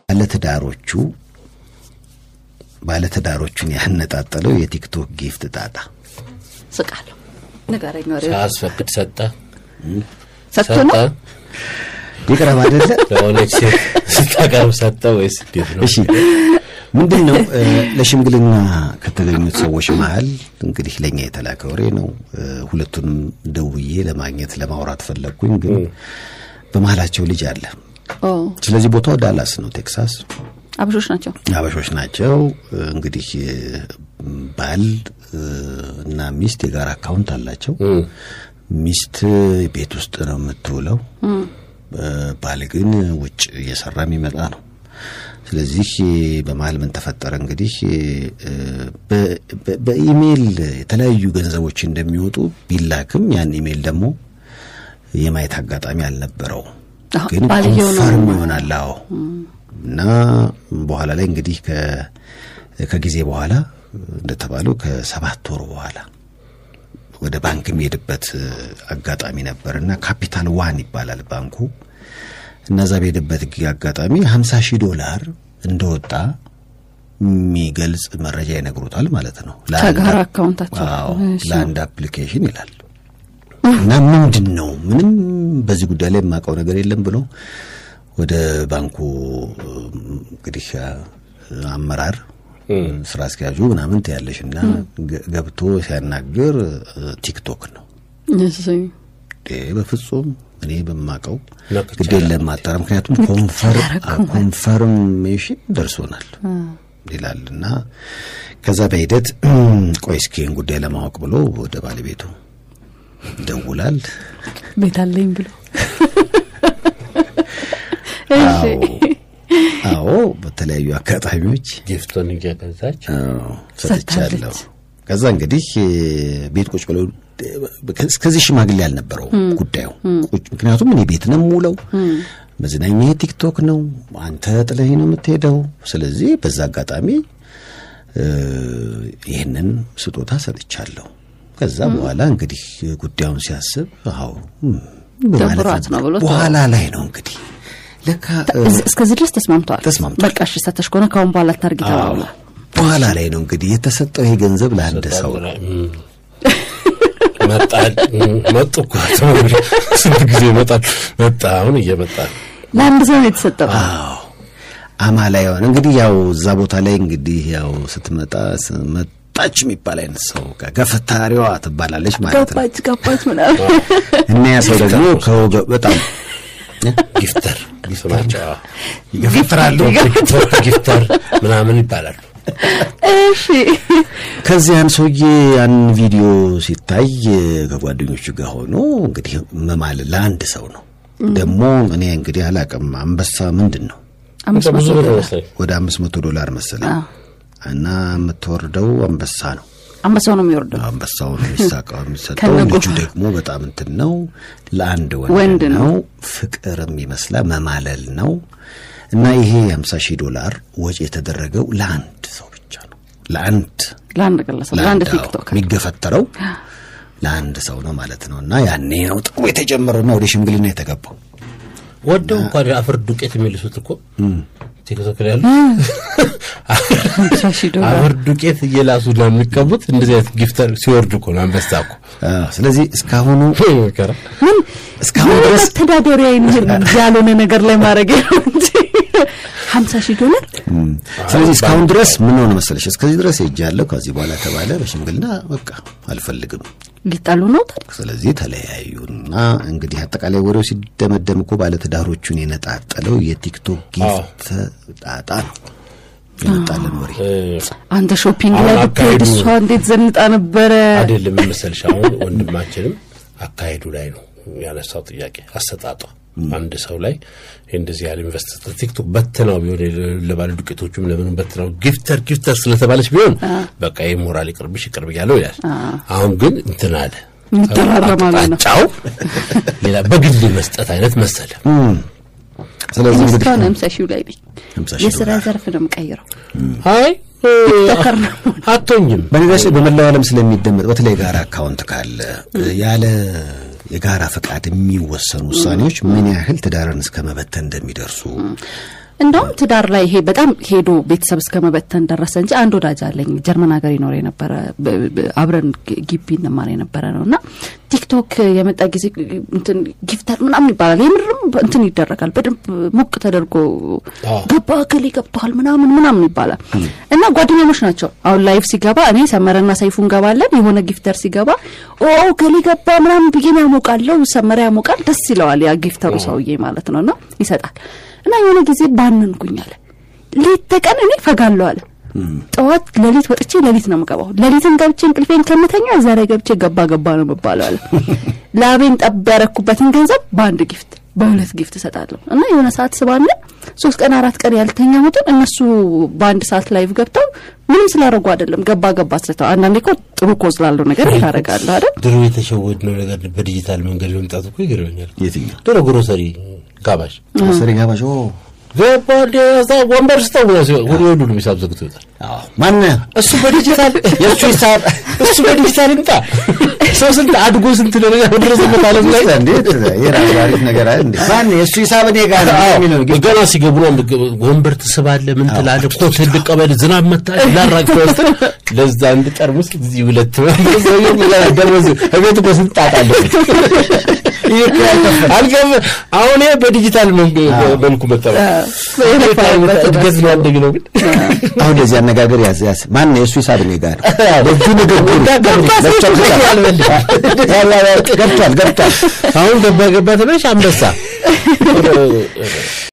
ባለትዳሮቹ ባለትዳሮቹን ያነጣጠለው የቲክቶክ ጊፍት ጣጣ ስቃለሁ። ንገረኝ ወሬ ሳያስፈቅድ ሰጠ ሰጥቶ ሰጠ ነው ይቅረብ አይደለ? ለሆነች ሴት ስታቀርብ ሰጠ ወይስ እንዴት ነው? እሺ ምንድን ነው እ፣ ለሽምግልና ከተገኙት ሰዎች መሀል እንግዲህ ለእኛ የተላከ ወሬ ነው። እ፣ ሁለቱንም ደውዬ ለማግኘት ለማውራት ፈለግኩኝ፣ ግን በመሀላቸው ልጅ አለ። ኦ ስለዚህ ቦታው ዳላስ ነው ቴክሳስ። አብሾች ናቸው። አበሾች ናቸው። እ፣ እንግዲህ እ፣ ባል እ፣ እና ሚስት የጋራ አካውንት አላቸው። እም፣ ሚስት ቤት ውስጥ ነው የምትውለው። እ፣ ባል ግን ውጭ እየሰራ የሚመጣ ነው። ስለዚህ በመሀል ምን ተፈጠረ እንግዲህ እ፣ በ- በ- በኢሜይል የተለያዩ ገንዘቦች እንደሚወጡ ቢላክም ያን ኢሜይል ደግሞ የማየት አጋጣሚ አልነበረውም። አዎ፣ ግን ባልየው ነው ኮንፈርም ይሆናል። አዎ እና በኋላ ላይ እንግዲህ ከ- ከጊዜ በኋላ እንደተባለው ከሰባት ወር በኋላ ወደ ባንክ የሚሄድበት አጋጣሚ ነበር እና ካፒታል ዋን ይባላል ባንኩ እና እዛ በሄደበት ጊዜ አጋጣሚ ሀምሳ ሺህ ዶላር እንደወጣ የሚገልጽ መረጃ ይነግሩታል ማለት ነው። ለአንድ ከጋራ አፕ- አካውንታቸው። አዎ፣ እሺ። ለአንድ አፕሊኬሽን ይላል እና ምንድን ነው ምንም በዚህ ጉዳይ ላይ የማውቀው ነገር የለም ብሎ ወደ ባንኩ እንግዲህ አመራር ስራ አስኪያጁ ምናምን ትያለሽ እና ገ- ገብቶ ሲያናግር እ፣ ቲክቶክ ነው እሺ። እንዴ በፍጹም እኔ በማቀው ነቅቻለሁ። ግድ የለም ማጣራ ምክንያቱም ኮንፈር ኮንፈርሜሽን ደርሶናል ይላል እና ከዛ በሂደት ቆይ እስኪ ይህን ጉዳይ ለማወቅ ብሎ ወደ ባለቤቱ ይደውላል። ቤት አለኝ ብሎ አዎ አዎ በተለያዩ አጋጣሚዎች ጊፍቱን እየገዛች አዎ ሰጥቻለሁ። ሰጥታለች። ከዛ እንግዲህ እ፣ ቤት ቁጭ ብለው እ፣ እስከዚህ ሽማግሌ አልነበረው ጉዳዩ ቁጭ ምክንያቱም እኔ ቤት ነው የምውለው መዝናኛ ቲክቶክ ነው አንተ ጥለኝ ነው የምትሄደው ስለዚህ በዛ አጋጣሚ እ፣ ይህንን ስጦታ ሰጥቻለሁ ከዛ በኋላ እንግዲህ ጉዳዩን ሲያስብ አዎ እም፣ በማለት ደብሯት ነው ብሎ በኋላ ላይ ነው እንግዲህ ለካ እ፣ እዝ- እስከዚህ ድረስ ተስማምተዋል። ተስማምተዋል። በቃ እሺ ሰተሽ ከሆነ ካሁን በኋላ ታርጊ ተባብሏል። በኋላ ላይ ነው እንግዲህ የተሰጠው ይሄ ገንዘብ ለአንድ ሰው ነው። እም፣ መጣል እም፣ መጡ እኮ ስንት ጊዜ ይመጣል መጣ አሁን እየመጣ ነው። ለአንድ ሰው ነው የተሰጠው። አዎ አማላ የሆነ እንግዲህ ያው እዛ ቦታ ላይ እንግዲህ ያው ስትመጣ ስ- መጣች የሚባል አይነት ሰው ጋር ገፈታሪዋ ትባላለች ማለት ነው። ገባች ገባች ምናምን እና ያ ሰው ደግሞ ከወገ በጣም ጊፍተር ስማቸው አዎ። ይገፈትራሉ። ቲክቶክ ጊፍተር ምናምን ይባላሉ። እሺ ከዚያን ሰውዬ ያን ቪዲዮ ሲታይ ከጓደኞቹ ጋር ሆኖ እንግዲህ መማል ለአንድ ሰው ነው። ደግሞ እኔ እንግዲህ አላቅም አንበሳ ምንድን ነው አምስት ብዙ መቶ ብር ዶላር መሰለኝ። ወደ አምስት መቶ ዶላር መሰለኝ አዎ። እና የምትወርደው አንበሳ ነው። አንበሳው ነው የሚወርደው። አንበሳው ነው የሚሳቀው የሚሰጠው። ከነጎ- ልጁ ደግሞ በጣም እንትን ነው፣ ለአንድ ወንድ, ወንድ ነው። ነው። ፍቅርም ይመስላል መማለል ነው። እና ይሄ የሀምሳ ሺህ ዶላር ወጪ የተደረገው ለአንድ ሰው ብቻ ነው። ለአንድ ለአንድ ግለሰብ ለአንድ አዎ፣ ቲክቶክ የሚገፈተረው ለአንድ ሰው ነው ማለት ነው። እና ያኔ ነው ጥሩ የተጀመረውና ወደ ሽምግልና የተገባው። ወደው እንኳን የአፈር ዱቄት የሚልሱት እኮ ቲክቶክ ላይ ያሉ ሃምሳ ሺህ ዶላር አፈር ዱቄት እየላሱ ነው የሚቀቡት። እንደዚህ አይነት ጊፍተር ሲወርድ እኮ ነው አንበሳ እኮ አዎ፣ ስለዚህ እስካሁኑ መከራ። ምን እስካሁን ምን ድረስ መተዳደሪያ ይህን ያልሆነ ነገር ላይ ማድረግ ነው እንጂ ሀምሳ ሺህ ዶላር ስለዚህ እስካሁን ድረስ ምን ሆነ መሰለሽ፣ እስከዚህ ድረስ ሄጃለሁ። ከዚህ በኋላ ተባለ በሽምግልና በቃ አልፈልግም። ሊጣሉ ነው ታዲያ ስለዚህ ተለያዩና እንግዲህ አጠቃላይ ወሬው ሲደመደም እኮ ባለትዳሮቹን የነጣጠለው የቲክቶክ ጊፍት ጣጣ ነው የመጣልን ወሬ። እ፣ አንተ ሾፒንግ ላይ አሁን ብትሄድ አካሄዱ- እሷ እንዴት ዘንጣ ነበረ አይደለም መሰልሽ። አሁን ወንድማችንም አካሄዱ ላይ ነው ያነሳው ጥያቄ አሰጣጧ አንድ ሰው ላይ እንደዚህ ያህል ኢንቨስት ቲክቶክ በትናው ቢሆን ለባለ ዱቄቶቹም ለምንም በትናው ጊፍተር ጊፍተር ስለተባለች ቢሆን በቃ ይህ ሞራል ይቅርብሽ ይቅርብ እያለው ይላል። አሁን ግን እንትን አለ የሚተራረማሉ ነው አቅጣጫው ሌላ በግል መስጠት አይነት መሰለ። ስለዚህ እንግዲህ እስካሁን ሀምሳ ሺው ላይ ነኝ ሃምሳ ሺህ የስራ ዶላር ዘርፍ ነው የምቀይረው አይ እ፣ ቲክቶከር ነው አቶኝም በነገራችን ላይ በመላው ዓለም ስለሚደመጥ በተለይ የጋራ አካውንት ካለ ያለ የጋራ ፈቃድ የሚወሰኑ ውሳኔዎች ምን ያህል ትዳርን እስከ መበተን እንደሚደርሱ እንደውም ትዳር ላይ ይሄ በጣም ሄዶ ቤተሰብ እስከ መበተን ደረሰ እንጂ አንድ ወዳጅ አለኝ ጀርመን ሀገር ይኖር የነበረ ብ- ብ- አብረን ግ- ግቢ እንማር የነበረ ነው እና ቲክቶክ የመጣ ጊዜ እንትን ጊፍተር ምናምን ይባላል የምርም እንትን ይደረጋል በደንብ ሞቅ ተደርጎ አዎ። ገባ እከሌ ገብተዋል ምናምን ምናምን ይባላል እና ጓደኛሞች ናቸው አሁን ላይፍ ሲገባ እኔ ሰመረና ሰይፉ እንገባለን የሆነ ጊፍተር ሲገባ ኦ እከሌ ገባ ምናምን ብዬን ያሞቃለው ሰመረ ያሞቃል ደስ ይለዋል ያ ጊፍተሩ ሰውዬ ማለት ነው እና ይሰጣል እና የሆነ ጊዜ ባነንኩኝ አለ ሌት ተቀን እኔ ፈጋለሁ አለ ጠዋት ሌሊት ወጥቼ ሌሊት ነው የምገባው ሌሊትን ገብቼ እንቅልፌን ከምተኛ እዛ ላይ ገብቼ ገባ ገባ ነው የምባለው አለ ላቤን ጠብ ያረኩበትን ገንዘብ በአንድ ጊፍት በሁለት ጊፍት እሰጣለሁ እና የሆነ ሰዓት ስባለ ሶስት ቀን አራት ቀን ያልተኛሁትን እነሱ በአንድ ሰዓት ላይቭ ገብተው ምንም ስላደረጉ አይደለም ገባ ገባ ስለተው አንዳንዴ እኮ ጥሩ ኮዝ ላለው ነገር ታደርጋለህ አይደል ድሮ የተሸወድነው ነገር በዲጂታል መንገድ መምጣቱ እኮ ይገርመኛል። የትኛው ድሮ ግሮሰሪ ጋባዥ ሰሪ ጋባዥ ኦ ገባ እንደ እዛ ወንበር ስጠው ብሎ ሲሆን ወደ ሁሉ ሂሳብ ዘግቶ ይወጣል። አዎ ማን እሱ በዲጂታል የእሱ ሂሳብ እሱ በዲጂታል ይምጣ። ሰው ስንት አድጎ ስንት ደረጃ በደረሰበት ዓለም ላይ እንዴት የራሱ አሪፍ ነገር አለ እንዴ ማን የእሱ ሂሳብ እኔ ጋር ነው የሚለው ግን ገና ሲገቡ ነው ወንበር ትስባለህ፣ ምን ትላለህ፣ ኮት ልቀበል፣ ዝናብ መታ ላራግፍ ወስድ ለዛ አንድ ጠርሙስ እዚህ ሁለት ሰውዬው ምን ደረሰ እቤት እኮ ስንት ጣጣ አለ። ይሄ እኮ ያልከፈለ አልገብ አሁን ይሄ በዲጂታል መንገ- መልኩ መጣ። እድገት ነው ያደግ ነው ግን አሁን ለዚህ አነጋገር ያዝ ያዝ ማን የእሱ ሂሳብ እኔ ጋር ነው በእጁ ንግግሩ ገብቷል ገብቷል አሁን ገባ ገባ ተበሽ አንበሳ